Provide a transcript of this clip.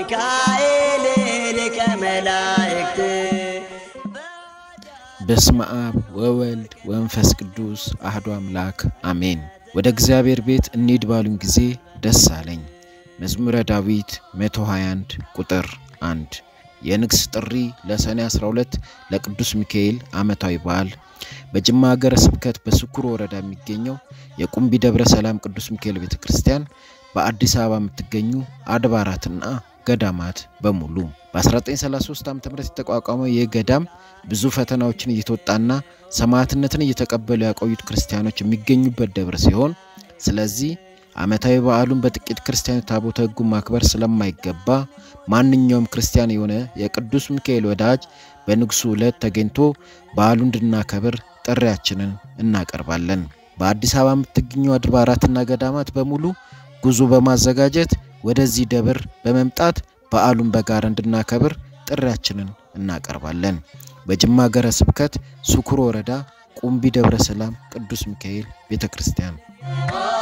ሚካኤል ሊቀ መላእክት በስመ አብ ወወልድ ወመንፈስ ቅዱስ አህዶ አምላክ አሜን። ወደ እግዚአብሔር ቤት እንሂድ ባሉኝ ጊዜ ደስ አለኝ። መዝሙረ ዳዊት 121 ቁጥር 1 የንግስ ጥሪ ለሰኔ 12 ለቅዱስ ሚካኤል ዓመታዊ በዓል በጅማ ሀገረ ስብከት በስኩር ወረዳ የሚገኘው የቁምቢ ደብረ ሰላም ቅዱስ ሚካኤል ቤተ ክርስቲያን በአዲስ አበባ የምትገኙ አድባራትና ገዳማት በሙሉ በ1933 ዓ ም የተቋቋመው ይህ ገዳም ብዙ ፈተናዎችን እየተወጣና ሰማዕትነትን እየተቀበሉ ያቆዩት ክርስቲያኖች የሚገኙበት ደብር ሲሆን ስለዚህ ዓመታዊ በዓሉን በጥቂት ክርስቲያኖች ታቦተ ሕጉ ማክበር ስለማይገባ ማንኛውም ክርስቲያን የሆነ የቅዱስ ሚካኤል ወዳጅ በንግሱ ዕለት ተገኝቶ በዓሉ እንድናከብር ጥሪያችንን እናቀርባለን። በአዲስ አበባ የምትገኙ አድባራትና ገዳማት በሙሉ ጉዞ በማዘጋጀት ወደዚህ ደብር በመምጣት በዓሉን በጋራ እንድናከብር ጥሪያችንን እናቀርባለን። በጅማ ሀገረ ስብከት ስኩር ወረዳ ቁምቢ ደብረ ሰላም ቅዱስ ሚካኤል ቤተ ክርስቲያን